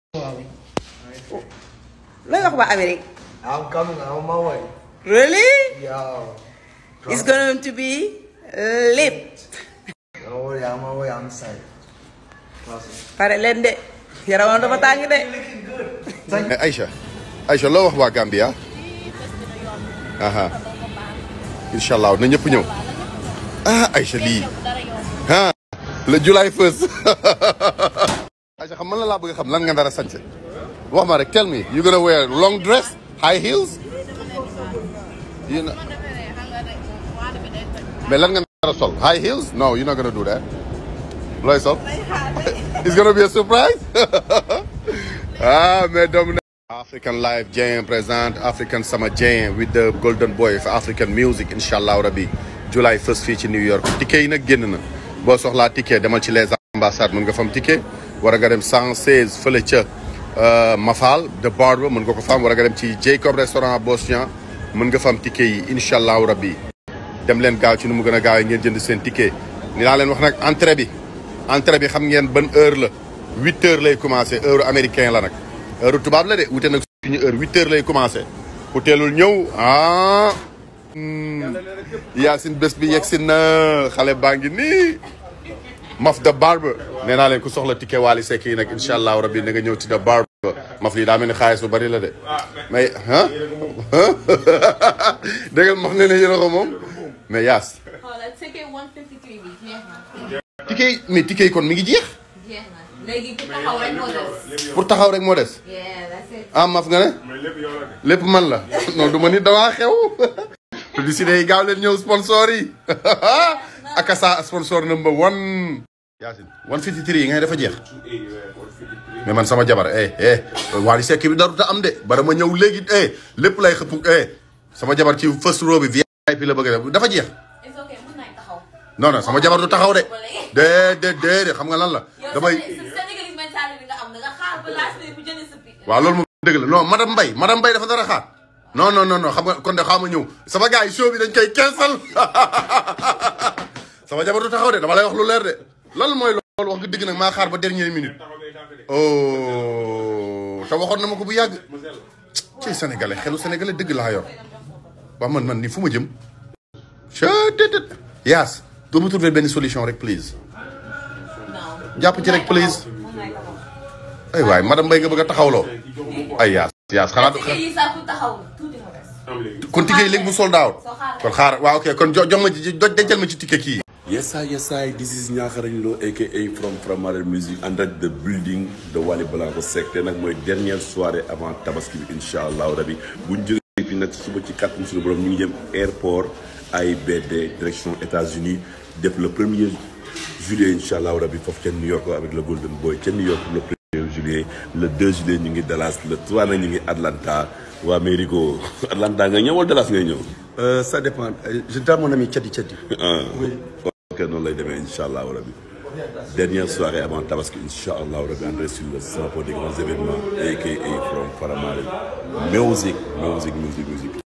looy wax waa Amérique. I'm coming. I'm on my way. really. Yo. it's going to be lit. Don't worry. I'm on my way. I'm excited. Trust me. pare leen de yaramam dafa tàng de. Aïcha Aïcha loo wax waa Gambia aha incha allah na ñëpp ñëw ah Aïcha lii ah le July first Aïcha xam man la laa bëgg a xam lan nga dara sañse wax ma rek tell me you gonna wear long dress high heels you know mais lan nga dara sol high heels no you're not gonna do that looy sol it's gonna be a surprise ah mais doomu African Live Jam present African Summer Jam with the Golden Boy for African music incha allah rabi July first fii ci New York ticket yi nag génn na boo soxlaa ticket demal ci les ambassades mën nga fam ticket war nga dem 116 fële ca Mafal de Barber mën nga ko fam war nga dem ci Jacob restaurant Bosnia mën nga fam ticket yi incha allah rabi dem leen gaaw ci nu mu gën a gaawee ngeen jënd seen ticket ni naa leen wax nag entrée bi entrée bi xam ngeen ban heure la huit heures lay commencé heure américain la nag heure tubaab la de wute nag suñu heure huit heures lay commencé ku teelul ñëw ah Yacine bés bi yegg si na xale baa ngi nii maf de barber nee naa leen ku soxla ticket Wally Seck yi nag incha allahu rabbi na nga ñëw ci de barber maf lii daa mel ni xaalis bu bari la de mais ah dégg nga maf ne ne yéen a ko moom mais Yaas xoolal ticket 153 bi jeex na. ticket yi mais ticket yi kon mi ngi jeex jeex na léegi ku taxaw rek moo des. pour taxaw rek moo des yeah that's it. ah maf nga ne lépp man la non du ma ni damaa xew publicité yi gaaw leen ñëw sponsor yi akasa sponsor number one Yacine 153 yi ngay dafa jeex mais man sama jabar eh eh Wally Seck bi daru ta am de bara ma ñëw léegi eh lépp lay xëpp eh sama jabar ci first row bi VIP la bëgg a def dafa jeex it's okay mën nañ taxaw. non non sama jabar du taxaw de déedéet déedéet xam nga lan la yow damay sa Sénégalais mentality nga am da nga xaar ba last minute bu jëlee sa bi. waaw loolu moom dëgg la non madame Mbaye madame Mbaye dafa dara xaar non non non non xam nga kon de xaama ñëw sama gars yi show bi dañ koy cancel sama jabar du taxaw de dama lay wax lu leer de lan mooy loolu wax nga dëgg nag maa xaar ba dernière minute oh te waxoon na ma ko bu yàgg ci sénégalais xelu sénégalais dëgg laa yor waaw man man ni fu ma jëm chettt yaas doo ma trouver benn solution rek please non. jàpp ci rek please mën nañ taxaw. ay waay madame Mbaye nga bëgg a taxawloo ay yaas yaas xanaa ticket yi sax ku taxaw tuuti moo des. kon ticket yi léegi mu sold out soo xaar kon xaar waaw ok kon jo jox ma ci doj dencal ma ci ticket kii. Yes, sir, yes, sir. This is Nyakarañ Lo, aka from Framare Music, under the building de Wally Ballago Seck. te nag mooy dernière soirée avant tabaski bi incha allahu rabi bu ñu jógee fii nag suba ci kàttan suñu borom ñu ngi jëm airport AIBD direction États-Unis def le premier juillet incha allahu rabi foofu ca New York avec le Golden Boy ca New York le premier juillet le 2 juillet ñu ngi Dallas le 3 nag ñu ngi Atlanta waa Américo Atlanta nga ñëw wala Dallas ngay ñëw. Euh, ça dépend. Euh, Je donne mon ami Tchadi Tchadi. ah ok noonu lay demee incha allahu rabi dernière soirée avant tabaski incha allahu rabi entrer sur le drapeau des grands événements aka from Faramare music music music music